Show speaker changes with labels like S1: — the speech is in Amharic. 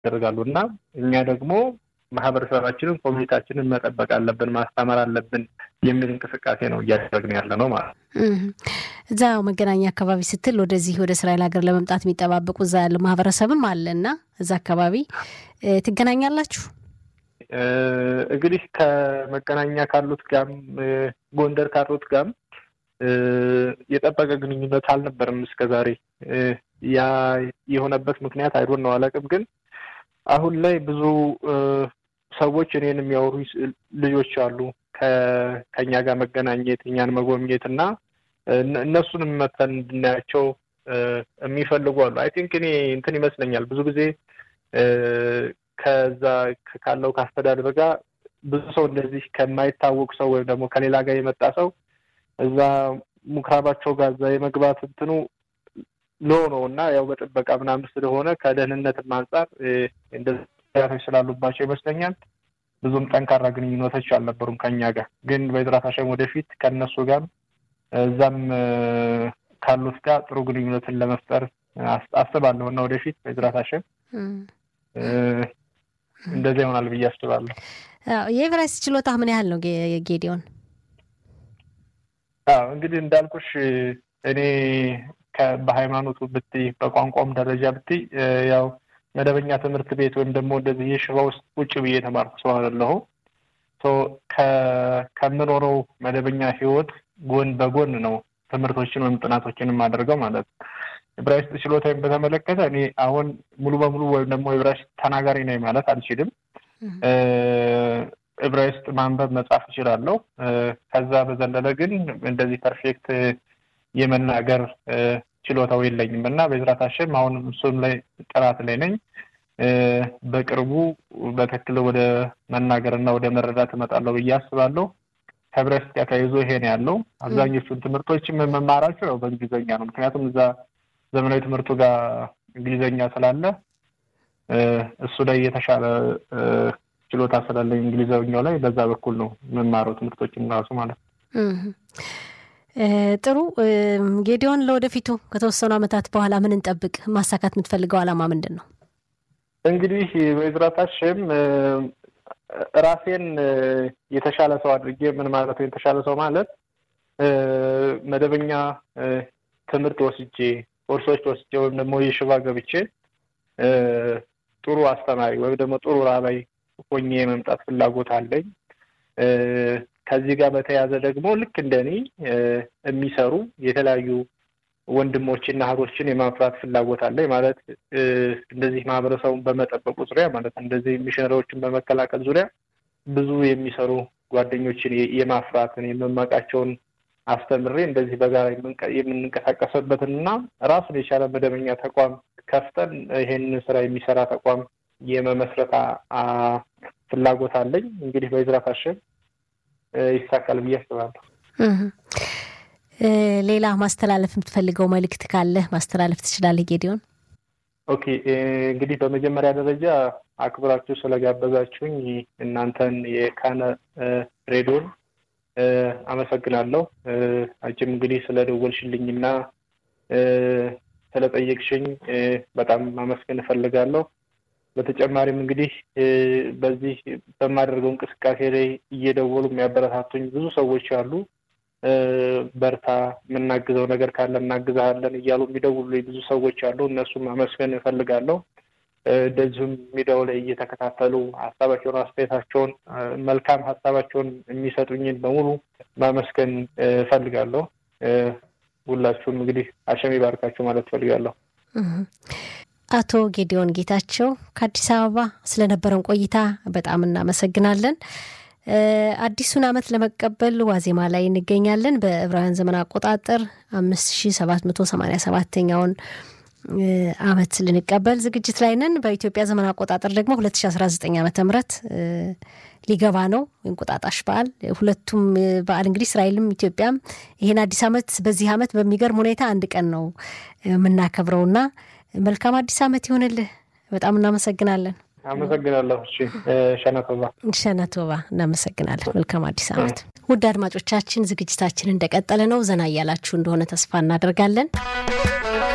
S1: ያደርጋሉ እና እኛ ደግሞ ማህበረሰባችንን ኮሚኒታችንን መጠበቅ አለብን፣ ማስተማር አለብን የሚል እንቅስቃሴ ነው እያደረግን ያለ ነው ማለት ነው።
S2: እዛ መገናኛ አካባቢ ስትል ወደዚህ ወደ እስራኤል ሀገር ለመምጣት የሚጠባበቁ እዛ ያለው ማህበረሰብም አለ እና እዛ አካባቢ ትገናኛላችሁ?
S1: እንግዲህ ከመገናኛ ካሉት ጋም ጎንደር ካሉት ጋም የጠበቀ ግንኙነት አልነበርም እስከ ዛሬ። ያ የሆነበት ምክንያት አይዶን ነው አላውቅም። ግን አሁን ላይ ብዙ ሰዎች እኔን የሚያወሩ ልጆች አሉ ከኛ ጋር መገናኘት እኛን መጎብኘት እና እነሱንም መተን እንድናያቸው የሚፈልጉ አሉ። አይ ቲንክ እኔ እንትን ይመስለኛል ብዙ ጊዜ ከዛ ካለው ከአስተዳደር ጋር ብዙ ሰው እንደዚህ ከማይታወቅ ሰው ወይም ደግሞ ከሌላ ጋር የመጣ ሰው እዛ ምኩራባቸው ጋር እዛ የመግባት እንትኑ ሎ ነው እና ያው በጥበቃ ምናምን ስለሆነ ከደህንነትም አንጻር እንደዚህ ስላሉባቸው ይመስለኛል ብዙም ጠንካራ ግንኙነቶች አልነበሩም ከኛ ጋር። ግን በዝራት ሀሸም ወደፊት ከእነሱ ጋር እዛም ካሉት ጋር ጥሩ ግንኙነትን ለመፍጠር አስባለሁ እና ወደፊት በዝራት ሀሸም እንደዚያ ይሆናል ብዬ አስባለሁ።
S2: የኤቨራይስት ችሎታ ምን ያህል ነው ጌዲዮን?
S1: አዎ እንግዲህ እንዳልኩሽ እኔ በሃይማኖቱ ብትይ በቋንቋም ደረጃ ብትይ ያው መደበኛ ትምህርት ቤት ወይም ደግሞ እንደዚህ የሽባ ውስጥ ቁጭ ብዬ የተማርኩ ሰው አይደለሁ። ከምኖረው መደበኛ ህይወት ጎን በጎን ነው ትምህርቶችን ወይም ጥናቶችን የማደርገው ማለት ነው። ዕብራይስጥ ችሎታዬን በተመለከተ እኔ አሁን ሙሉ በሙሉ ወይም ደግሞ ዕብራይስጥ ተናጋሪ ነኝ ማለት አልችልም። ዕብራይስጥ ማንበብ መጻፍ እችላለሁ። ከዛ በዘለለ ግን እንደዚህ ፐርፌክት የመናገር ችሎታው የለኝም እና በዝራት ሀሸም አሁን እሱም ላይ ጥራት ላይ ነኝ። በቅርቡ በትክክል ወደ መናገር እና ወደ መረዳት እመጣለሁ ብዬ አስባለሁ። ከዕብራይስጥ ጋር ተያይዞ ይሄ ነው ያለው። አብዛኞቹን ትምህርቶች መማራቸው ያው በእንግሊዝኛ ነው። ምክንያቱም እዛ ዘመናዊ ትምህርቱ ጋር እንግሊዝኛ ስላለ እሱ ላይ የተሻለ ችሎታ ስላለኝ እንግሊዝኛው ላይ በዛ በኩል ነው የምማረው ትምህርቶችን ራሱ ማለት ነው።
S2: ጥሩ ጌዲዮን፣ ለወደፊቱ ከተወሰኑ ዓመታት በኋላ ምን እንጠብቅ? ማሳካት የምትፈልገው ዓላማ ምንድን ነው?
S1: እንግዲህ በዝራት ሀሸም ራሴን የተሻለ ሰው አድርጌ ምን ማለት ነው የተሻለ ሰው ማለት መደበኛ ትምህርት ወስጄ ኮርሶች ወስጄ ወይም ደግሞ የሽባ ገብቼ ጥሩ አስተማሪ ወይም ደግሞ ጥሩ ራባይ ሆኜ የመምጣት ፍላጎት አለኝ። ከዚህ ጋር በተያያዘ ደግሞ ልክ እንደኔ የሚሰሩ የተለያዩ ወንድሞችና እህቶችን የማፍራት ፍላጎት አለኝ። ማለት እንደዚህ ማህበረሰቡን በመጠበቁ ዙሪያ ማለት እንደዚህ ሚሽነሪዎችን በመከላከል ዙሪያ ብዙ የሚሰሩ ጓደኞችን የማፍራትን የመማቃቸውን አስተምሬ እንደዚህ በጋራ የምንንቀሳቀስበትን እና ራሱን የቻለ መደበኛ ተቋም ከፍተን ይሄንን ስራ የሚሰራ ተቋም የመመስረት ፍላጎት አለኝ። እንግዲህ በዝራት ሀሸም ይሳካል ብዬ አስባለሁ።
S2: ሌላ ማስተላለፍ የምትፈልገው መልእክት ካለ ማስተላለፍ ትችላለህ ጌዲዮን።
S1: ኦኬ እንግዲህ በመጀመሪያ ደረጃ አክብራችሁ ስለጋበዛችሁኝ እናንተን የካነ ሬዲዮን አመሰግናለሁ። አንቺም እንግዲህ ስለደወልሽልኝና ስለጠየቅሽኝ በጣም ማመስገን እፈልጋለሁ። በተጨማሪም እንግዲህ በዚህ በማደርገው እንቅስቃሴ ላይ እየደወሉ የሚያበረታቱኝ ብዙ ሰዎች አሉ። በርታ፣ የምናግዘው ነገር ካለ እናግዛለን እያሉ የሚደውሉልኝ ብዙ ሰዎች አሉ። እነሱም ማመስገን እፈልጋለሁ። እንደዚሁም ሚዲያው ላይ እየተከታተሉ ሀሳባቸውን፣ አስተያየታቸውን፣ መልካም ሀሳባቸውን የሚሰጡኝን በሙሉ ማመስገን እፈልጋለሁ። ሁላችሁም እንግዲህ ሀሸም ይባርካችሁ ማለት እፈልጋለሁ።
S2: አቶ ጌዲዮን ጌታቸው ከአዲስ አበባ ስለነበረን ቆይታ በጣም እናመሰግናለን። አዲሱን ዓመት ለመቀበል ዋዜማ ላይ እንገኛለን። በዕብራውያን ዘመን አቆጣጠር አምስት ሺ ሰባት መቶ ሰማኒያ ሰባተኛውን ዓመት ልንቀበል ዝግጅት ላይ ነን። በኢትዮጵያ ዘመን አቆጣጠር ደግሞ ሁለት ሺ አስራ ዘጠኝ ዓመተ ምህረት ሊገባ ነው እንቁጣጣሽ በዓል። ሁለቱም በዓል እንግዲህ እስራኤልም ኢትዮጵያም ይህን አዲስ ዓመት በዚህ ዓመት በሚገርም ሁኔታ አንድ ቀን ነው የምናከብረውና መልካም አዲስ ዓመት ይሆንልህ። በጣም እናመሰግናለን።
S1: አመሰግናለሁ። እሺ ሸነቶባ
S2: ሸነቶባ እናመሰግናለን። መልካም አዲስ ዓመት። ውድ አድማጮቻችን ዝግጅታችን እንደቀጠለ ነው። ዘና እያላችሁ እንደሆነ ተስፋ እናደርጋለን።